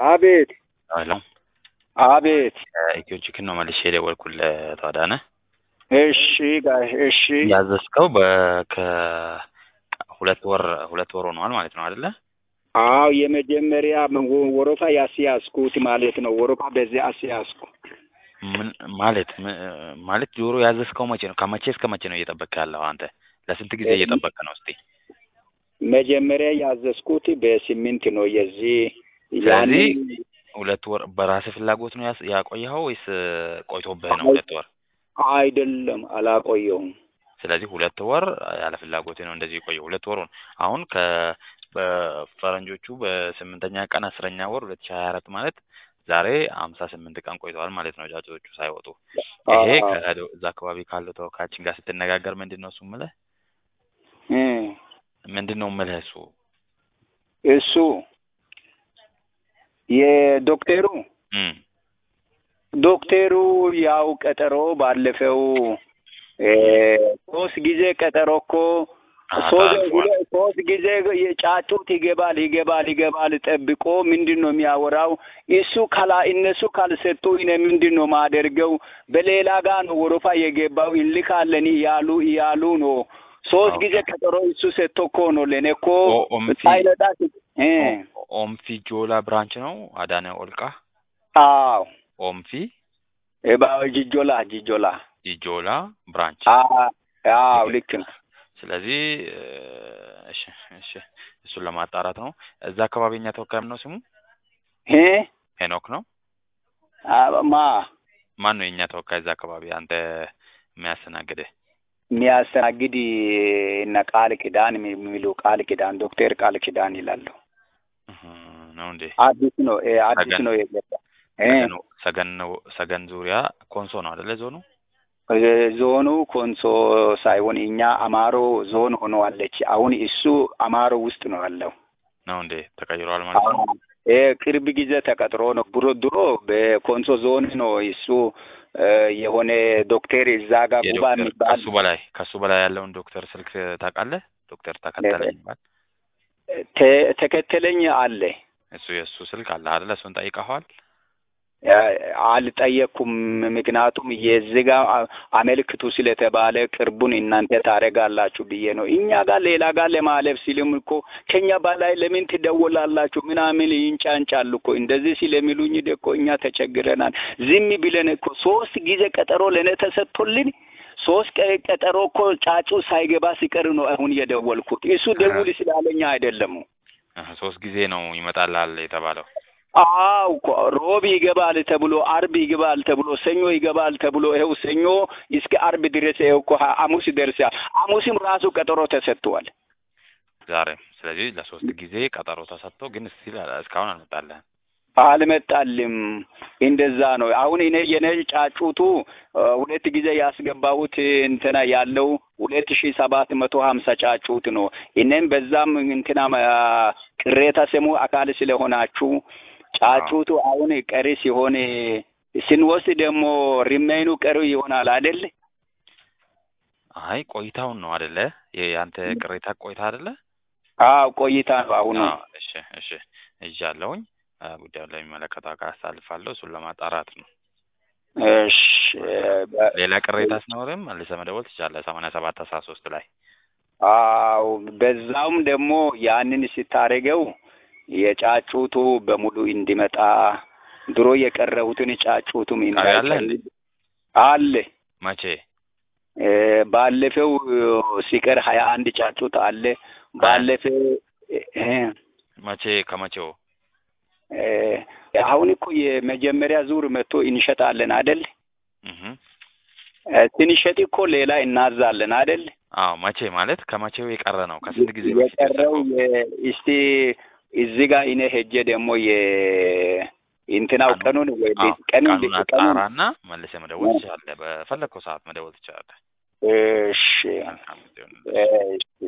አቤት ሄሎ አቤት። ኢትዮ ቺክን ነው መልሼ የደወልኩልህ ተዋዳነ። እሺ ጋሽ እሺ። ያዘዝከው በ ከሁለት ወር ሁለት ወር ሆኗል ማለት ነው አይደለ? አዎ የመጀመሪያ ወረፋ ያስያዝኩት ማለት ነው። ወረፋ በዚህ አስያዝኩ። ምን ማለት ም- ማለት ዶሮ ያዘዝከው መቼ ነው? ከመቼ እስከ መቼ ነው እየጠበቅክ ያለው አንተ? ለስንት ጊዜ እየጠበቅክ ነው? እስቲ መጀመሪያ ያዘዝኩት በስምንት ነው። የዚህ ስለዚህ ያንን ሁለት ወር በራስህ ፍላጎት ነው ያስ- ያቆየኸው ወይስ ቆይቶብህ ነው ሁለት ወር? አይደለም አላቆየሁም። ስለዚህ ሁለት ወር ያለ ፍላጎት ነው እንደዚህ የቆየው። ሁለት ወር ሆነ። አሁን ከ በፈረንጆቹ በስምንተኛ ቀን አስረኛ ወር ሁለት ሺህ ሀያ አራት ማለት ዛሬ ሀምሳ ስምንት ቀን ቆይተዋል ማለት ነው ጫጩቶቹ ሳይወጡ። ይሄ አዎ። ከ- እዛ አካባቢ ካለው ተወካያችን ጋር ስትነጋገር ምንድን ነው እሱ ምልህ እ ምንድን ነው ምልህ እሱ እሱ የዶክተሩ እም ዶክተሩ ያው ቀጠሮ ባለፈው እ ሶስት ጊዜ ቀጠሮ እኮ አዎ፣ ሶስት ታልፏል። ሁለት- ሶስት ጊዜ የጫጩት ይገባል ይገባል ይገባል ጠብቆ ምንድን ነው የሚያወራው? እሱ ካላ እነሱ ካልሰጡ እኔ ምንድን ነው ማደርገው? በሌላ ጋር ነው ወረፋ የገባው እንልካለን እያሉ እያሉ ነው። ሶስት ኦኬ። ጊዜ ቀጠሮ እሱ ሰጥቶ እኮ ነው ለእኔ እኮ ኦ- ኦምፊ ሳይመጣ እ ኦ- ኦምፊ ጆላ ብራንች ነው አዳነ ኦልቃ አዎ ኦምፊ እባብ ጅጆላ ጅጆላ ጆላ ብራንች አ- አዎ ልክ ነው። ስለዚህ እ፣ እሺ እሺ እሱን ለማጣራት ነው። እዛ አካባቢ እኛ ተወካይ ነው ስሙ እ ሄኖክ ነው። አ- ማ ማን ነው የእኛ ተወካይ እዛ አካባቢ አንተ የሚያስተናግድህ? የሚያስተናግድ እነ ቃል ኪዳን የሚሉ ቃል ኪዳን ዶክተር ቃል ኪዳን ይላሉ። እህ፣ ነው እንዴ? አዲስ ነው እ አዲስ ሰገን- ነው የገባ እ ሰገን ሰገን ነው ሰገን ዙሪያ ኮንሶ ነው አይደለ? ዞኑ እ ዞኑ ኮንሶ ሳይሆን እኛ አማሮ ዞን ሆነዋለች። አሁን እሱ አማሮ ውስጥ ነው ያለው። ነው እንዴ? ተቀይሯል ማለት ነው። እ ቅርብ ጊዜ ተቀጥሮ ነው። ብሮ ድሮ በኮንሶ ዞን ነው እሱ እ የሆነ ዶክተር እዛ ጋር ጉባ የዶክተር የሚባል ከሱ በላይ ከሱ በላይ ያለውን ዶክተር ስልክ ታውቃለህ? ዶክተር ተከተለኝ ይባል ተ- ተከተለኝ አለ እሱ የእሱ ስልክ አለ አይደለ? እሱን ጠይቀኸዋል? አልጠየቅኩም። ምክንያቱም የዚህ ጋር አ- አመልክቱ ስለተባለ ቅርቡን እናንተ ታደርጋላችሁ ብዬ ነው። እኛ ጋር ሌላ ጋር ለማለፍ ሲልም እኮ ከኛ በላይ ለምን ትደውላላችሁ ምናምን ይንጫንጫሉ እኮ እንደዚህ ስለሚሉኝ እኮ እኛ ተቸግረናል። ዝም ብለን እኮ ሶስት ጊዜ ቀጠሮ ለእኔ ተሰጥቶልን ሶስት ቀ- ቀጠሮ እኮ ጫጩ ሳይገባ ሲቀር ነው አሁን የደወልኩት። እሱ ደውል ስላለኛ አይደለም። እህ፣ ሶስት ጊዜ ነው ይመጣልሃል የተባለው። አው እኮ ሮብ ይገባል ተብሎ አርብ ይገባል ተብሎ ሰኞ ይገባል ተብሎ ይኸው ሰኞ እስከ አርብ ድረስ ይኸው እኮ ሀ- ሐሙስ ደርሷል። ሐሙስም ራሱ ቀጠሮ ተሰጥቷል። ዛሬም ስለዚህ ለሶስት ጊዜ ቀጠሮ ተሰጥቶ ግን እስቲል እስካሁን አልመጣልህም። አልመጣልም። እንደዛ ነው። አሁን እኔ የኔ ጫጩቱ እ፣ ሁለት ጊዜ ያስገባሁት እንትና ያለው ሁለት ሺህ ሰባት መቶ ሀምሳ ጫጩት ነው። እኔም በዛም እንትና አ፣ ቅሬታ ስሙ አካል ስለሆናችሁ ጫጩቱ አሁን ቀሪ ሲሆን ስንወስድ ደግሞ ሪሜይኑ ቀሪ ይሆናል አይደል? አይ ቆይታውን ነው አይደለ? የአንተ ቅሬታ ቆይታ አይደለ? አዎ ቆይታ ነው አሁኑ። አዎ፣ እሺ እሺ እጃለሁኝ ጉዳዩን ለሚመለከተው አካል አሳልፋለሁ። እሱን ለማጣራት ነው። እሺ በ- ሌላ ቅሬታ ሲኖርም መልሰህ መደወል ትችላለህ። ሰማንያ ሰባት አስራ ሶስት ላይ አዎ በዛውም ደግሞ ያንን ስታደርገው የጫጩቱ በሙሉ እንዲመጣ ድሮ የቀረቡትን ጫጩቱም ቃል አለ እንዴ? አለ መቼ? እ፣ ባለፈው ሲቀር ሀያ አንድ ጫጩት አለ። ባለፈው እ፣ መቼ? ከመቼው? እ፣ አሁን እኮ የመጀመሪያ ዙር መጥቶ እንሸጣለን አይደል? እህ እ፣ ስንሸጥ እኮ ሌላ እናዛለን አይደል? አዎ መቼ ማለት ከመቼው የቀረ ነው? ከስንት ጊዜ በፊት የቀረው የወሰድከው? የ- እስቲ እዚህ ጋር እኔ ሄጄ ደግሞ የ እንትናው ቀኑን- ቀኑን ወይ አዎ ቀኑን ቀኑን ቀኑን አጣራና መልሰህ መደወል ትችላለህ። በፈለግከው ሰዓት መደወል ትችላለህ። እሺ መልካም ጊዜ ይሁንልህ። እሺ